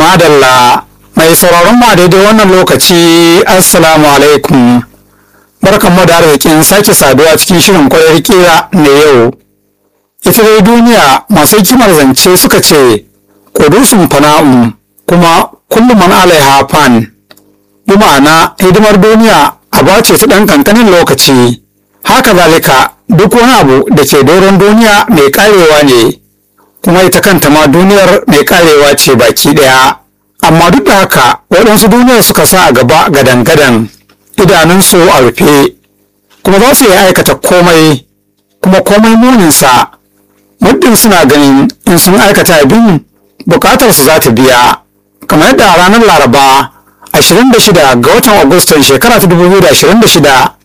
Madalla mai sauraron ma daidai wannan lokaci Assalamu alaikum. Barkanmu da arzikin sake saduwa cikin shirin kwayar kira na yau. Ita dai duniya masu hikimar zance suka ce, Kudusun fana'un kuma kullum man alaiha fan. Bi ma'ana hidimar duniya aba ce ta ɗan ƙanƙanin lokaci. Haka zalika duk wani abu da ke doron duniya mai ƙarewa ne. kuma ita kanta ma duniyar mai karewa ce baki daya amma duk da haka waɗansu duniyar suka sa a gaba gadan-gadan idanunsu a rufe kuma za su yi aikata komai kuma komai muninsa muddin suna ganin in sun aikata abin bukatarsu za ta biya kamar yadda a ranar laraba 26 ga watan agustan shekara ta 2026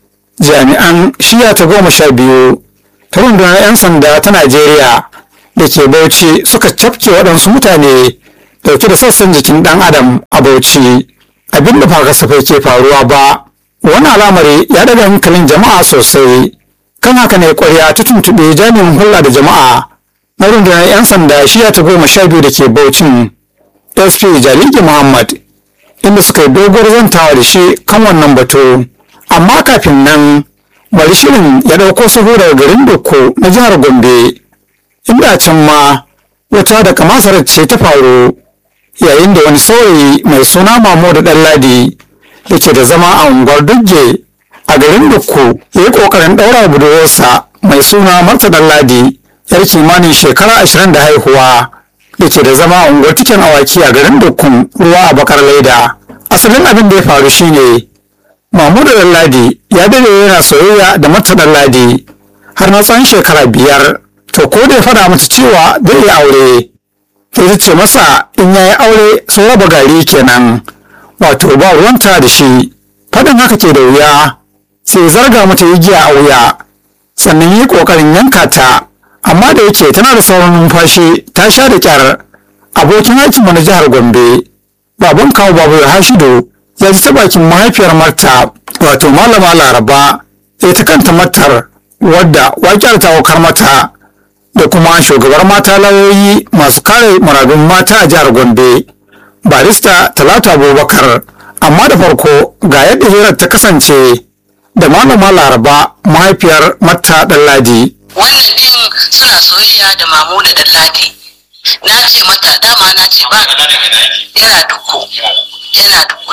jami'an shiya ta goma sha biyu ta rundunar 'yan sanda ta najeriya da ke bauchi suka cafke waɗansu mutane dauke da sassan jikin ɗan adam a bauchi abin da ba kasafai ke faruwa ba wani alamari ya daga hankalin jama'a sosai kan haka ne ƙwarya ta tuntuɓe jami'in hulɗa da jama'a na rundunar 'yan sanda shiya ta goma sha biyu da ke baucin sp jaliki muhammad inda suka yi doguwar zantawa da shi kan wannan batu amma kafin nan bari shirin ya ɗauko sahu daga garin dukko na jihar gombe inda can ma wata da kamasarar ce ta faru yayin da wani saurayi mai suna mamo da ɗanladi da ke da zama a unguwar dugge a garin dukku ya yi ƙoƙarin ɗaura budurwarsa mai suna marta ɗanladi yar kimanin shekara ashirin da haihuwa da ke da zama a unguwar tikin awaki a garin dukkun ruwa a bakar laida asalin abin da ya faru shine mamudu ɗanladi ya dade yana soyayya da marta ɗanladi har na tsawon shekara biyar to ko da ya faɗa mata cewa zai yi aure sai ta ce masa in ya yi aure sun raba gari kenan wato ba ruwanta da shi faɗin haka ke da wuya sai zarga mata igiya a wuya sannan yi ƙoƙarin yanka ta amma da yake tana da sauran numfashi ta sha da kyar abokin aikinmu na jihar gombe baban kawo babu hashido ya ji ta bakin mahaifiyar marta wato malama laraba sai ta kanta matar wadda wakiyar ta aukar mata da kuma shugabar mata lauyoyi masu kare muradun mata a jihar gombe barista talatu abubakar amma da farko ga yadda hirar ta kasance da malama laraba mahaifiyar mata ɗanladi wannan din suna soyayya da mamu da ɗanladi na ce mata dama na ce ba yana duku yana duku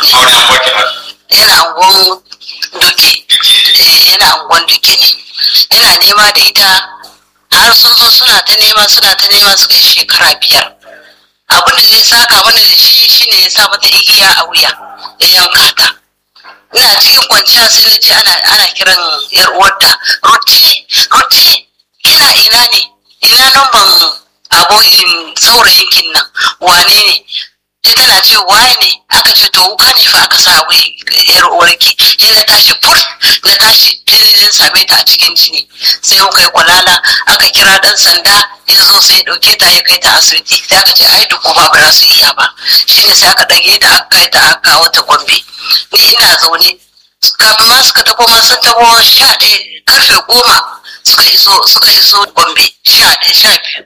ne yana angon duke yana angon duke ne yana nema da ita har sun zo suna ta nema suna ta nema suka yi shekara biyar abin da zai saka mana da shi shine ya sa mata igiya a wuya ya yanka ta ina cikin kwanciya sai na ji ana ana kiran yar uwarta ruce ruce kina ina ne ina namban abokin saurayin kin nan wane ne sai tana ce waye ne aka ce to wuka ne fa aka sa wai yar uwarki sai na tashi fur na tashi sai na same ta a cikin jini sai muka yi kwalala aka kira dan sanda ya zo sai ya dauke ta ya kai ta asibiti sai aka ce ai duk ba ba za su iya ba shine sai aka dage ta aka kai ta aka kawo ta gombe ni ina zaune kafin ma suka tabo ma sun tabo sha ɗaya karfe goma suka iso suka iso gombe sha ɗaya sha biyu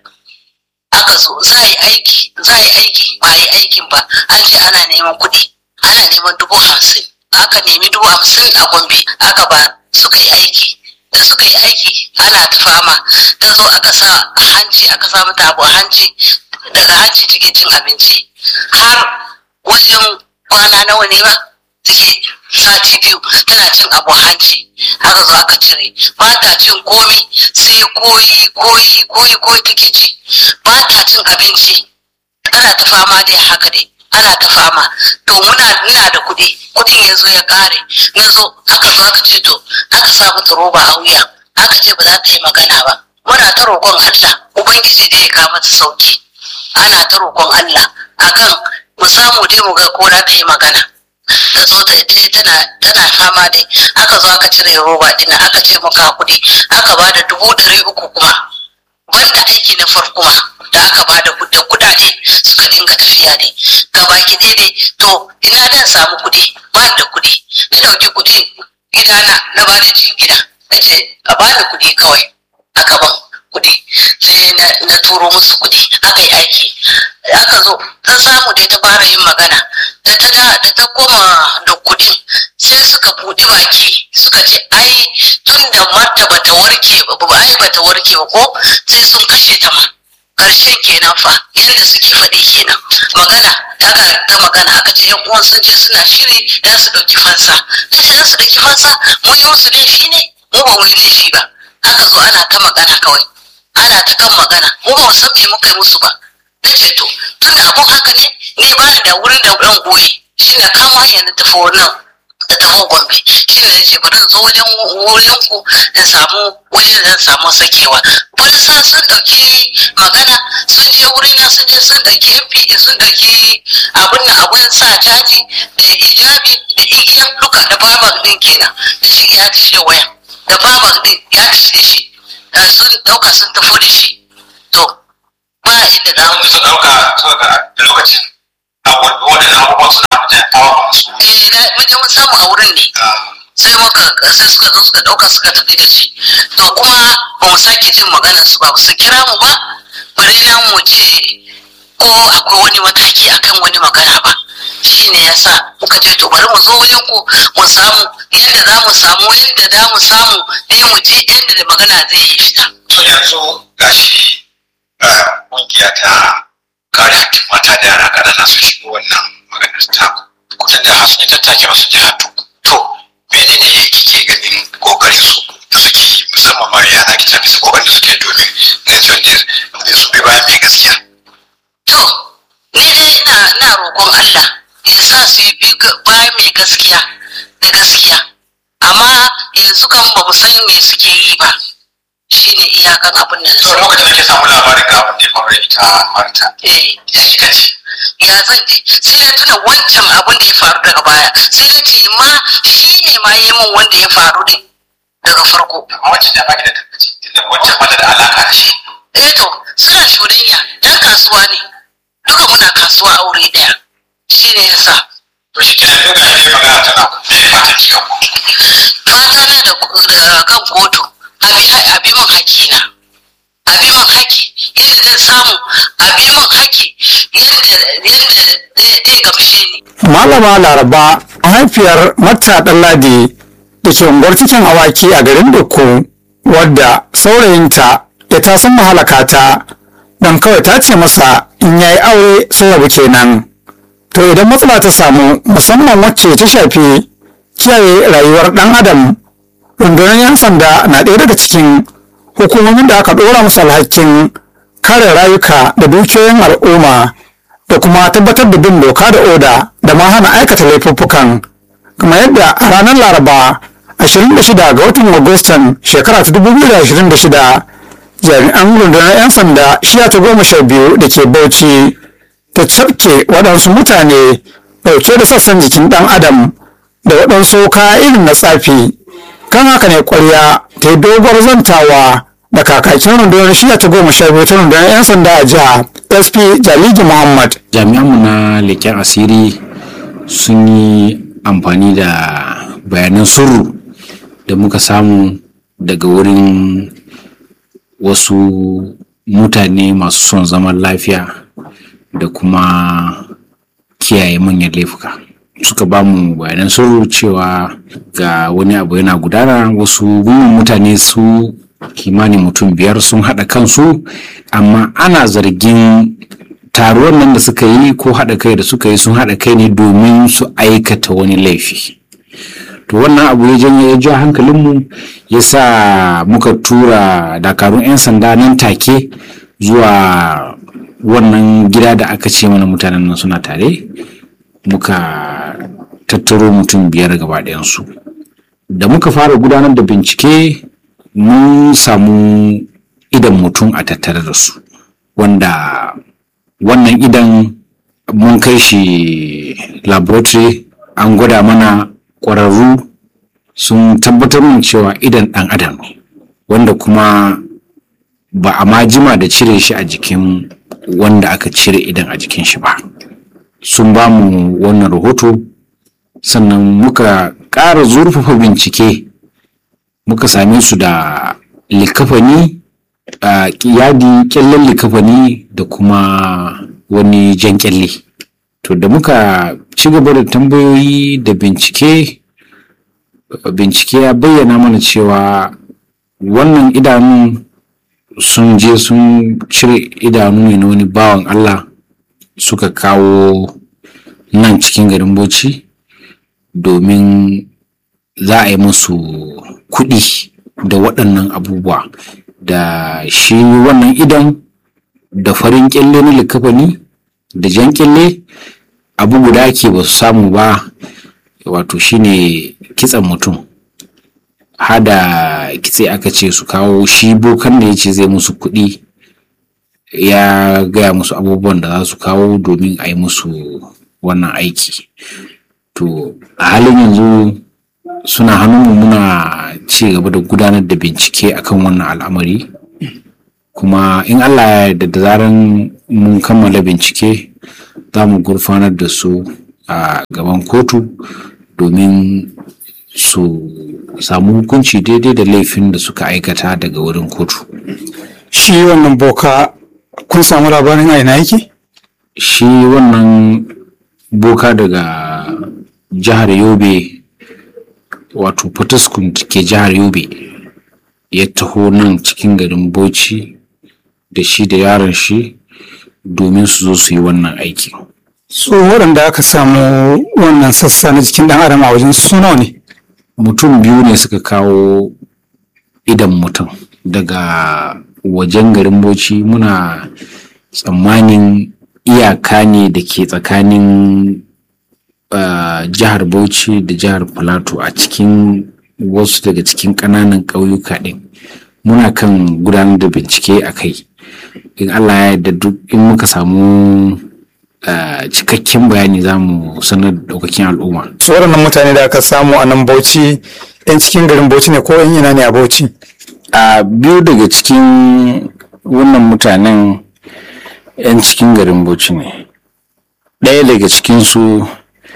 aka zo za a yi aiki za a yi aiki ba a yi aikin ba an ce ana neman kuɗi ana neman dubu hamsin aka nemi dubu hamsin a gombe aka ba suka yi aiki da suka yi aiki ana ta fama ta zo aka sa a hanci aka sa mata abu a hanci daga hanci take cin abinci har wajen kwana nawa ne ba take sati biyu tana cin abu a hanci aka zo aka cire ba ta cin komi sai koyi koyi koyi koyi take ci ba ta cin abinci ana ta fama dai haka dai ana ta fama to muna ina da kuɗi kuɗin ya zo ya ƙare na zo aka zo aka ce to aka sa mata roba a wuya aka ce ba za ta yi magana ba muna ta roƙon Allah ubangiji dai ya kawo mata sauki ana ta roƙon Allah akan mu samu dai mu ga ko za ta yi magana ta zo ta dai tana tana fama dai aka zo aka cire roba din aka ce muka kuɗi aka ba da dubu ɗari uku kuma banda aiki na farko ma da aka ba da kuɗaɗe suka dinga tafiya dai gabaki ɗaya dai to ina dan samu kuɗi ba da kuɗi na ɗauki kuɗi gidana na ba da jingina na ce a bani kuɗi kawai aka ban kuɗi sai na turo musu kuɗi aka yi aiki aka zo ta ta samu dai ta fara yin magana da ta da da ta koma da kudin sai suka buɗi baki suka ce ai tun da marta bata warke ba ai bata warke ba ko sai sun kashe ta ma karshen kenan fa yadda suke faɗi kenan magana aka ta magana aka ce yan uwan sun ce suna shiri da su ɗauki fansa na ce za su ɗauki fansa mun yi musu laifi ne mu ba mu yi laifi ba aka zo ana ta magana kawai ana ta kan magana mu ba mu san me muka yi musu ba na ce to tun da abun haka ne ni ba da wurin da ɗan goyi shi na kama hanyar na tafi nan da taho gombe shi ne ce bari zo wajen wurin ku in samu wajen da samu sakewa polisa sun dauki magana sun je wurina sun je sun dauki mpd sun dauki abin na abin sa caji da ijabi da igiya duka da babak din kenan da shi ya tashi waya da babak din ya tashi da shi sun dauka sun tafi da shi to ba inda za mu su dauka da lokacin waɗannan abubuwan suna mutane kawo musu eh na mun je mun samu a wurin ne sai muka sai suka zo suka dauka suka tafi da shi to kuma ba mu sake jin maganar su ba su kira mu ba bare na mu ce ko akwai wani mataki akan wani magana ba shine yasa muka ce to bari mu zo wajen ku mu samu yadda za mu samu yadda za mu samu dai mu ji yadda da magana zai yi fita to yanzu gashi kungiya ta kare hakkin mata da yara ƙanana su shigo wannan maganar ta kusan da sun yi tattake masu jihar to menene kike ganin kokarin su da suke yi musamman ma yana ki tafi su kokarin da suke domin na cewa da su bi bayan mai gaskiya to ni dai ina ina roƙon Allah ya sa su yi bi bayan mai gaskiya da gaskiya amma yanzu kan ba mu san me suke yi ba shine iyakan abin da na to sani. lokacin da ke samu labarin ga abin da ya faru da ita marta eh ya kika ce ya zan ji sai na tuna wancan abin da ya faru daga baya sai na ce ma shi ne ma yi min wanda ya faru din daga farko amma wancan da baki da tabbaci tunda wancan bata da alaka da shi eh to suna shurayya dan kasuwa ne duka muna kasuwa a wuri daya shi ne yasa to shi kenan duk da ne magana tana me ne fatan ki kan fata na da da kan kotu abi abi min hakina abi min haki yadda zan samu abi min haki yadda yadda zai gamshe ni Malama Laraba mahaifiyar Matta Ɗanladi da ke unguwar cikin awaki a garin Dukku wadda saurayinta ya tasan mahalaka ta don kawai ta ce masa in ya yi aure sun rabu kenan. To idan matsala ta samu musamman wacce ta shafi kiyaye rayuwar ɗan adam rundunar 'yan sanda na ɗaya daga cikin hukumomin da aka ɗora musu alhakin kare rayuka da dukiyoyin al'umma da kuma tabbatar da bin doka da oda da ma hana aikata laifuffukan kamar yadda a ranar laraba 26 ga watan agustan shekara ta 2026 jami'an rundunar 'yan sanda shiya ta goma sha biyu da ke bauchi ta cafke waɗansu mutane ɗauke da sassan jikin ɗan adam da waɗansu kaya irin na tsafi kan haka ne ƙwarya ta yi doguwar zantawa da kakakin rundunar shiya ta goma sha biyu ta rundunar 'yan sanda a jiha sp jaligi muhammad jami'anmu na leƙen asiri sun yi amfani da bayanan sirru da muka samu daga wurin wasu mutane masu son zaman lafiya da kuma kiyaye manyan laifuka suka ba mu bayanan sirru cewa ga wani abu yana gudana wasu gungun mutane su kimanin mutum biyar sun haɗa kansu amma ana zargin taruwan nan da suka yi ko haɗa kai da suka yi sun haɗa kai ne domin su aikata wani laifi to wannan abu ya janyo ya ja hankalinmu ya sa muka tura dakarun 'yan sanda nan take zuwa wannan gida da aka ce mana mutanen nan suna tare muka tattaro mutum biyar gaba ɗayansu da muka fara gudanar da bincike mun samu idan mutum a tattare da su wanda wannan idan mun kai shi laboratory an gwada mana ƙwararru sun tabbatar min cewa idan ɗan adam ne wanda kuma ba a ma jima da cire shi a jikin wanda aka cire idan a jikin shi ba sun ba mu wannan rahoto sannan muka ƙara zurfafa bincike muka same su da likafani a yadi kyallen likafani da kuma wani jan kyalle to da muka ci gaba da tambayoyi da bincike bincike ya bayyana mana cewa wannan idanun sun je sun cire idanu ne na wani bawan Allah suka kawo nan cikin garin Bauchi domin za a yi musu kuɗi da waɗannan abubuwa da shi wannan idan da farin kyalle na likafani da jan kyalle abu guda ake ba su samu ba wato shine kitsan mutum hada kitse aka ce su kawo shi bokan da ya ce zai musu kuɗi ya gaya musu abubuwan da za su kawo domin a yi musu wannan aiki to a halin yanzu suna hannunmu muna ci gaba da gudanar da bincike akan wannan al'amari kuma in allah ya yarda da zaran mun kammala bincike za mu gurfanar da su a gaban kotu domin su samu hukunci daidai da laifin da suka aikata daga wurin kotu shi wannan boka kun samu labarin a ina yake shi wannan boka daga jihar yobe wato fataskun ke jihar yobe ya taho nan cikin garin bauchi da shi da yaron shi domin su zo su yi wannan aiki so waɗanda aka samu wannan sassa na jikin ɗan adam a wajen suna ne mutum biyu ne suka kawo idan mutum daga wajen garin bauchi muna tsammanin iyaka ne da ke tsakanin uh, jihar bauchi da jihar plateau a cikin wasu daga cikin ƙananan ƙauyuka ɗin muna kan gudanar da bincike a kai in allah ya yarda duk in muka samu uh, cikakken bayani za mu sanar da ɗaukakin al'umma su waɗannan mutane da aka samu a nan bauchi yan cikin garin bauchi ne ko yan ina ne a bauchi a biyu daga cikin wannan mutanen 'yan cikin garin bauchi ne ɗaya daga cikinsu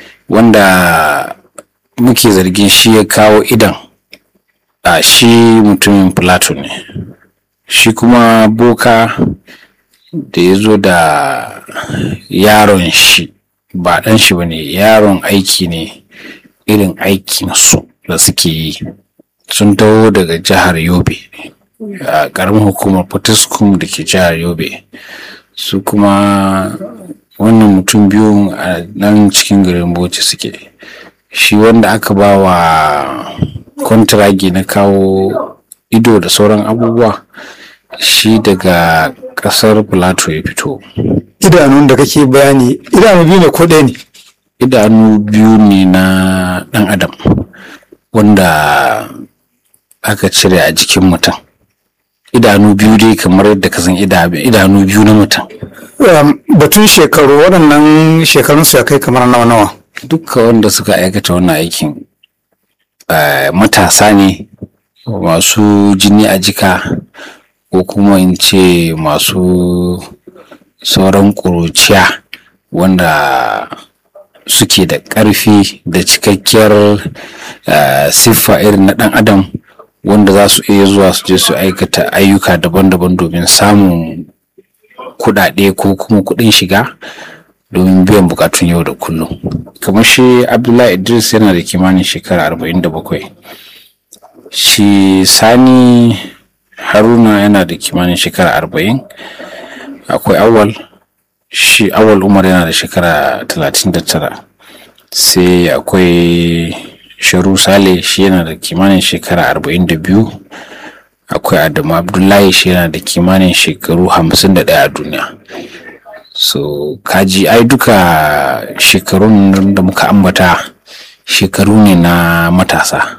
wanda muke zargin shi ya kawo idan a shi mutumin plato ne shi kuma boka da ya zo da yaron shi ba ɗan shi ba ne yaron aiki ne irin aikinsu da suke yi sun taho daga jihar yobe a ƙaramin hukumar potiskum da ke jihar yobe su kuma wannan mutum biyu a nan cikin garin bauchi suke shi wanda aka ba wa kwantiragi na kawo ido da sauran abubuwa shi daga ƙasar plateau ya fito idanun da kake bayani idanu biyu ne ko ɗaya ne idanu biyu ne na ɗan adam wanda aka cire a jikin mutum idanu biyu dai kamar yadda ka san idanu biyu na mutum Um, batun shekaru waɗannan shekarun su ya kai kamar nawa nawa dukka wanda suka aikata wannan aikin eh, matasa ne masu jini a jika ko kuma in ce masu sauran ƙuruciya wanda suke da ƙarfi da cikakkiyar eh, siffa irin na ɗan adam wanda za su iya zuwa su je su aikata ayyuka daban-daban domin samun kuɗaɗe ko kuma kuɗin shiga domin biyan bukatun yau da kullum kamar shi abdullahi idris yana da kimanin shekara 47 shi sani haruna yana da kimanin shekara 40 akwai awal shi awal umar yana da shekara 39 sai akwai sharu sale shi yana da kimanin shekara 42 akwai adamu abdullahi shi yana da kimanin shekaru 51 a duniya so kaji ai duka shekarun da muka ambata shekaru ne na matasa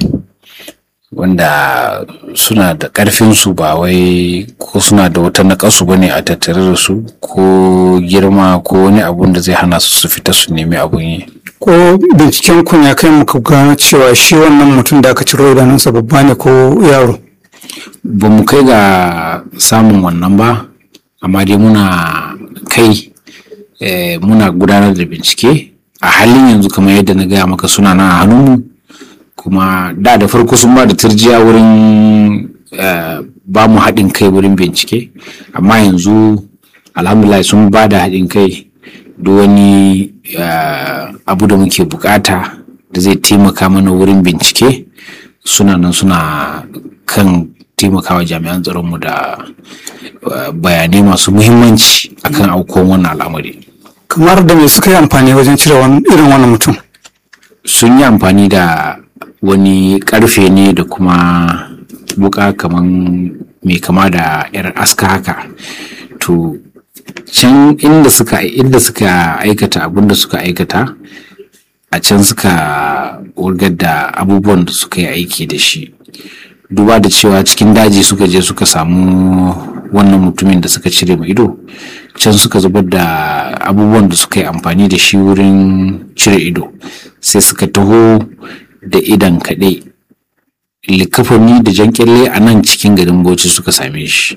wanda suna da ƙarfinsu ba wai ko suna da wata naƙasu ba ne a tattare da su ko girma ko wani abun da zai hana su su fita su nemi abun yi ko binciken kun ya kai muka gano cewa shi wannan mutum da aka ciro idanunsa babba ne ko yaro ba mu kai ga samun wannan ba amma dai muna kai eh, muna gudanar da bincike a halin yanzu kamar yadda na gaya maka suna nan a hannunmu kuma da da farko sun ba da turjiya wurin eh, ba mu haɗin kai wurin bincike amma yanzu alhamdulillah sun ba da haɗin kai duk wani eh, abu da muke bukata da zai taimaka mana wurin bincike suna nan suna kan taimakawa jami'an tsaronmu da eh, bayanai masu muhimmanci akan aukuwan wannan al'amari kamar da me suka yi amfani wajen cire wan- irin wannan mutum sun yi amfani da wani karfe ne da kuma buka kaman mai kama da yar aska haka to can inda suka inda suka aikata abin da suka aikata a can suka wurgar da abubuwan da suka yi aiki da shi duba da cewa cikin daji suka je suka samu wannan mutumin da suka cire mai ido can suka zubar da abubuwan da suka yi amfani da shi wurin cire ido sai suka taho da idan kaɗai likafani da jan kyalle a nan cikin garin bauchi suka same shi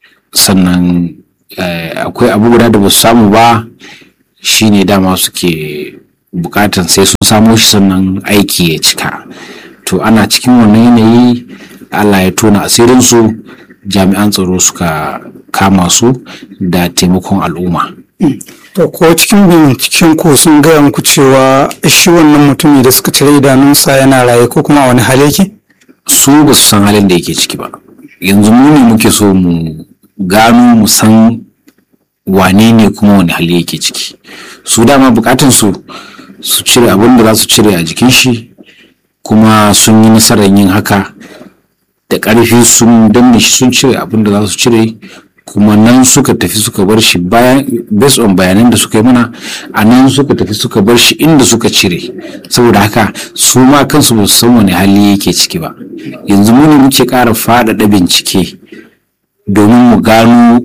sannan eh, akwai abu guda da ba su samu ba shine dama suke bukatan sai sun samo shi sannan aiki ya cika to ana cikin wannan yanayi allah ya tona asirinsu jami'an tsaro suka kama su da taimakon al'umma to ko cikin binciken ku sun gaya muku cewa shi wannan mutumi da suka cire idanunsa yana raye ko kuma a wani hali yake su ba su san halin da yake ciki ba yanzu mu ne muke so mu gano mu san wane ne kuma wani hali yake ciki su dama bukatun su su cire abin da za su cire a jikin shi kuma sun yi nasarar yin haka da ƙarfi sun danne shi sun cire abin da za su cire kuma nan suka tafi suka bar shi bayan based on bayanan da suka yi mana a nan suka tafi suka bar shi inda suka cire saboda haka su ma kansu ba su san wani hali yake ciki ba yanzu mu ne muke ƙara faɗaɗa bincike domin mu gano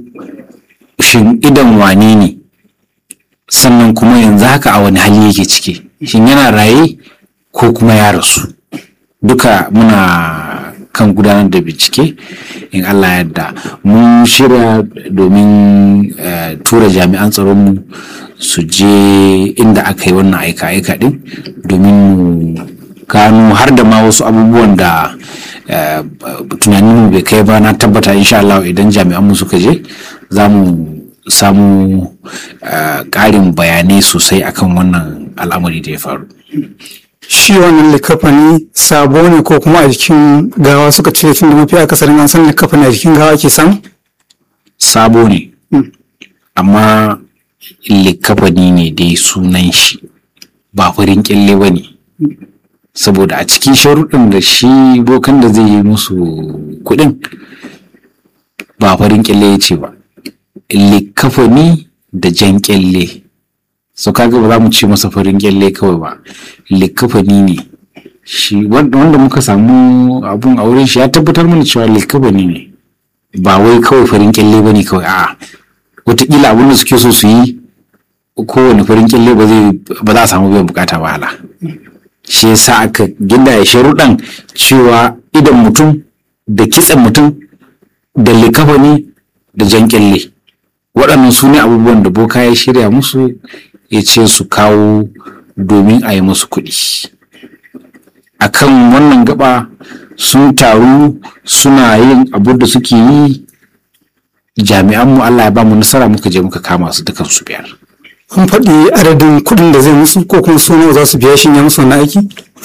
shin idan wane ne sannan kuma yanzu haka a wani hali yake ciki shin yana raye ko kuma ya rasu duka muna kan gudanar da bincike in Allah yadda mun shirya domin eh, tura jami'an tsaronmu su je inda aka yi wannan aika-aika din domin mu gano har da ma wasu abubuwan da eh, tunanin mu bai kai ba na tabbata insha Allah idan jami'an mu suka je za mu samu eh, ƙarin bayanai sosai akan wannan al'amari da ya faru shi wannan likafani sabo ne ko kuma a jikin gawa suka cire tun da mafi akasarin an san likafani a jikin gawa ke samu sabo ne Mm. amma likafani ne dai sunan shi ba farin kyalle ba ne saboda a cikin sharuɗin da shi bokan da zai yi musu kuɗin ba farin kyalle ya ce ba likafani da jan kyalle so kaga ba za mu ce masa farin kyalle kawai ba likafani ne shi wanda wanda muka samu abun a wurin shi ya tabbatar mana cewa likafani ne ba wai kawai farin kyalle ba ne kawai a'a wataƙila abin da suke so su yi kowane farin kyalle ba zai ba za a samu biyan bukata ba hala shi yasa aka ginda ya sharuɗan cewa idan mutum da kitsen mutum da likafani da jan kyalle waɗannan su ne abubuwan da boka ya shirya musu ya ce su kawo domin a yi musu kuɗi akan wannan gaba sun taru suna yin abu da suke yi jami'anmu Allah ya ba mu nasara muka je muka kama su dukan su biyar an faɗi adadin kuɗin da zai musu ko kuma su nawa za su biya shi ya musu wannan aiki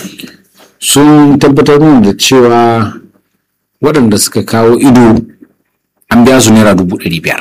sun tabbatar mun da cewa waɗanda suka kawo ido an biya su naira dubu ɗari biyar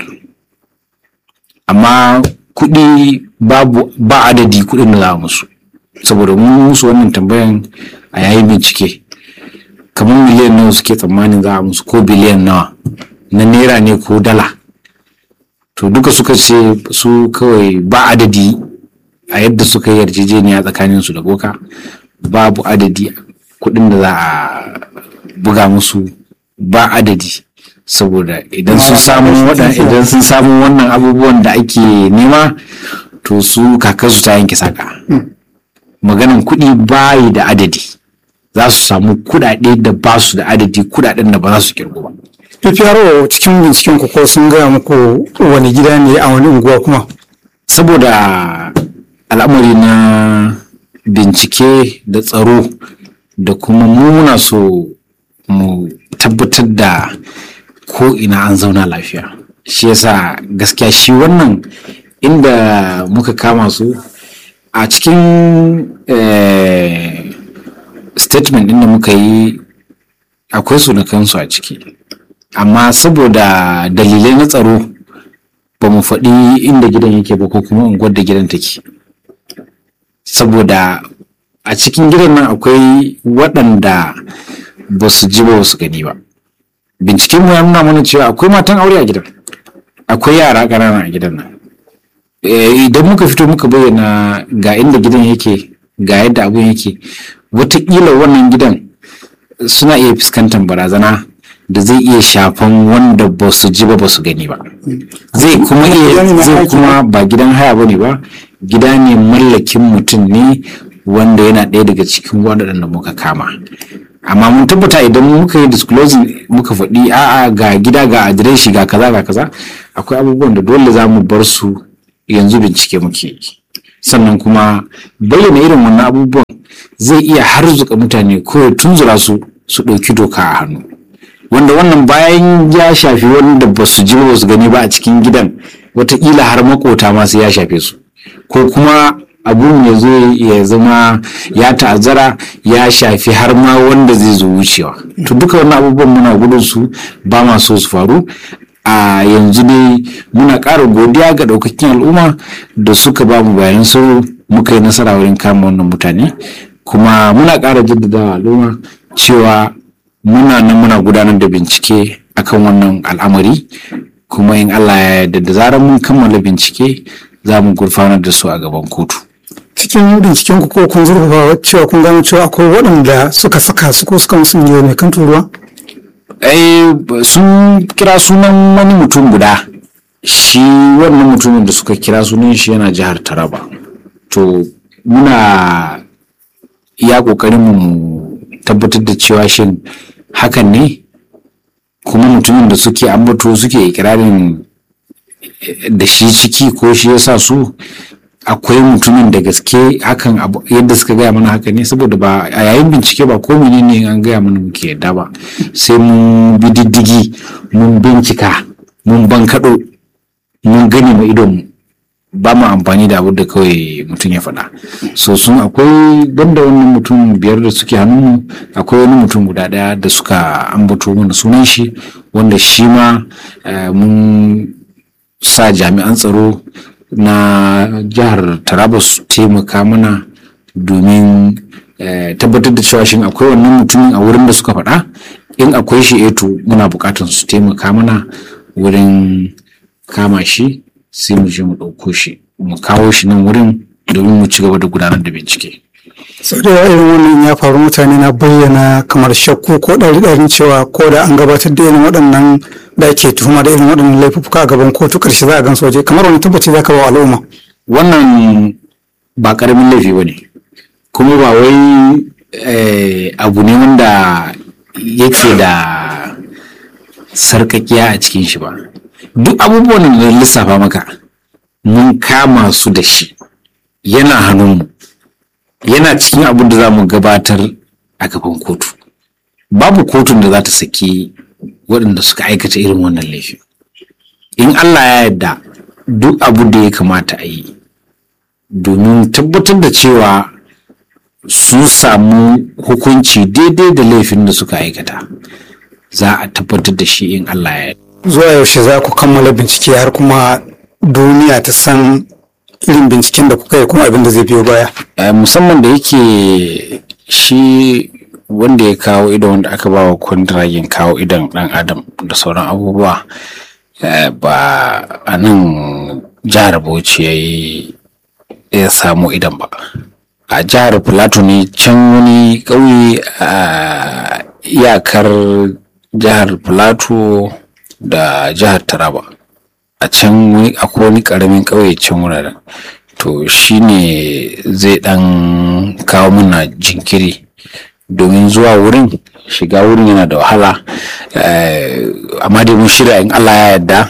amma kuɗi babu ba adadi kuɗin da za a musu saboda mun musu wannan tambayan a yayin bincike kamar miliyan nawa suke tsammanin za a musu ko biliyan nawa na naira ne ko dala to duka suka ce su kawai ba adadi a yadda suka yi yarjejeniya tsakanin su da boka babu adadi kuɗin da za a buga musu ba adadi saboda idan sun samu waɗan idan sun samu wannan abubuwan da ake nema to su kakansu ta yanke saka maganan kuɗi bayi da adadi za su samu kuɗaɗe da ba su da adadi kuɗaɗen da ba za su kirgo ba PPRO cikin binciken ku ko sun gaya muku wani gida ne a wani unguwa kuma saboda al'amari na bincike da tsaro da kuma mu muna so mu tabbatar da ko ina an zauna lafiya shi yasa gaskiya shi wannan inda muka kama su a cikin eh, statement ɗin da muka yi akwai sunakansu a ciki amma saboda dalilai na tsaro ba mu faɗi inda gidan yake ba ko kuma unguwar da gidan take saboda a cikin gidan nan akwai waɗanda ba su ji ba su gani ba binciken mu ya nuna mana cewa akwai matan aure a gidan akwai yara ƙanana a gidan nan Eh, idan muka fito muka bayyana ga inda gidan yake ga yadda abun yake watakila wannan gidan suna iya fuskantar barazana da zai iya shafan wanda ba su ji ba ba su gani ba zai kuma iya Gidan na zai aiki kuma ba gidan haya ba ne ba gida ne mallakin mutum ne wanda yana ɗaya daga cikin waɗanda muka kama amma mun tabbata idan muka yi disclosing muka faɗi a'a ga gida ga adireshi ga kaza ga kaza akwai abubuwan da dole za mu bar su yanzu bincike muke yi sannan kuma bayyana irin wannan abubuwan zai iya harzuka mutane ko ya tunzura su su ɗauki doka a hannu wanda wannan bayan ya shafi wanda ba su ji ba su gani ba a cikin gidan wataƙila har makota ma sai ya shafe su ko kuma abun ya zo ya zama ya ta'azzara ya shafi har ma wanda zai zo wucewa to duka wannan abubuwan muna gudun su ba ma so su faru a yanzu dai muna ƙara godiya ga ɗaukakin al'umma da suka ba mu bayan su muka yi nasara wurin kama wannan mutane kuma muna ƙara jaddada al'umma cewa muna nan muna gudanar da bincike akan wannan al'amari kuma in Allah ya yarda da zarar mun kammala bincike za mu gurfanar da su a gaban kotu cikin binciken ku ko kun zurfafa cewa kun gano cewa akwai waɗanda suka saka su ko suka musu ne mai kan turuwa ai sun kira sunan wani mutum guda shi wannan mutumin da suka kira sunan shi yana jihar taraba to muna iya kokarin mu tabbatar da cewa shin hakan ne kuma mutumin da suke ambato suke ikirarin eh, da shi ciki ko shi yasa su akwai mutumin da gaske hakan abu- yadda suka gaya mana haka ne saboda ba a yayin bincike ba ko menene an gaya mana muke yadda ba sai mun bi diddigi mun bincika mun bankaɗo mun gani ma idonmu ba mu amfani da abu da kawai mutum ya faɗa so sun akwai banda wannan mutum biyar da suke hannunmu akwai wani mutum guda ɗaya da suka ambato mana sunan shi wanda shi ma eh, mun sa jami'an tsaro na jihar taraba su taimaka mana domin eh, tabbatar da cewa shin akwai wannan mutumin a wurin da suka faɗa in akwai shi eto muna buƙatar su taimaka mana wurin kama shi sai mu je mu ɗauko shi mu kawo shi nan wurin domin mu ci gaba da gudanar da bincike sau da yawa irin wannan ya faru mutane na bayyana kamar shakku ko ɗari ɗarin cewa ko da an gabatar da irin waɗannan da ake tuhuma da irin waɗannan laifuka a gaban kotu ƙarshe za a gan waje kamar wani tabbaci za ka ba wa al'umma wannan ba ƙaramin laifi ba ne kuma ba wai eh, abu ne wanda yake da sarkakiya a cikin shi ba duk abubuwan da na lissafa maka mun kama su da shi yana hannunmu yana cikin abin da za mu gabatar a gaban kotu babu kotun da za ta saki waɗanda suka aikata irin wannan laifin in allah ya yarda duk abu da ya kamata a yi domin tabbatar da cewa sun samu hukunci daidai da laifin da suka aikata za a tabbatar da shi in Allah ya yarda. zuwa yaushe za ku kammala bincike har kuma duniya ta san irin binciken da kuka yi kuma abin da zai biyo baya Eh, musamman da yake shi wanda ya kawo idon wanda aka ba wa kwantiragin kawo idon dan adam da sauran abubuwa eh, ba a nan jihar bauchi ya yi ya samu idon ba a jihar plateau ne can wani ƙauye a iyakar jihar plateau da jihar taraba a can wani akwai wani ƙaramin ƙauye can wuraren to shine zai dan kawo mana jinkiri domin zuwa wurin shiga wurin yana da wahala eh, amma dai mun shirya in Allah ya yarda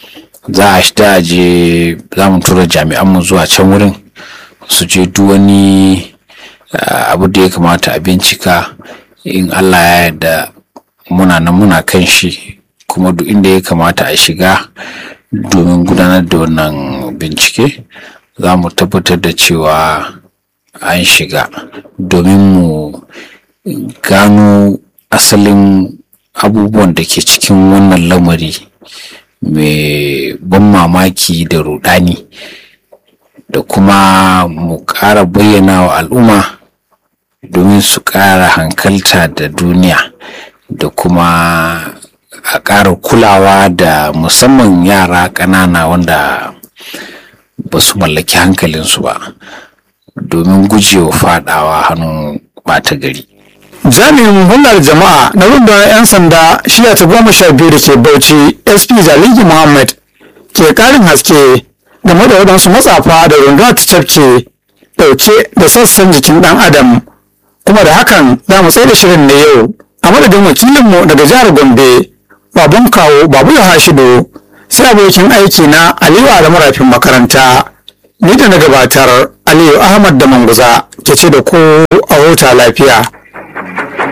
za a shida a je za mu tura jami'anmu zuwa can wurin su je duk wani eh, abu da ya kamata a bincika in Allah ya yarda muna nan muna kan shi kuma duk inda ya kamata a shiga domin gudanar da wannan bincike za mu tabbatar da cewa an shiga domin mu gano asalin abubuwan da ke cikin wannan lamari mai ban mamaki da rudani da kuma mu ƙara bayyana wa al'umma domin su ƙara hankalta da duniya da kuma a ƙara kulawa da musamman yara ƙanana wanda ba su mallaki hankalinsu ba domin gujewa faɗawa hannun ɓata gari jami'in hulɗar jama'a na rundunar 'yan sanda shiya ta goma sha biyu da ke bauchi sp zaligi muhammad ke ƙarin haske game da waɗansu matsafa da rundunar ta cafke ɗauke da sassan jikin ɗan adam kuma da hakan za mu tsaye da shirin na yau a madadin wakilinmu daga jihar gombe baban kawo babu ya hashido sai abokin aiki na aliyu adamu rafin makaranta ni da na gabatar aliyu ahmad da manguza ke ce da ku a huta lafiya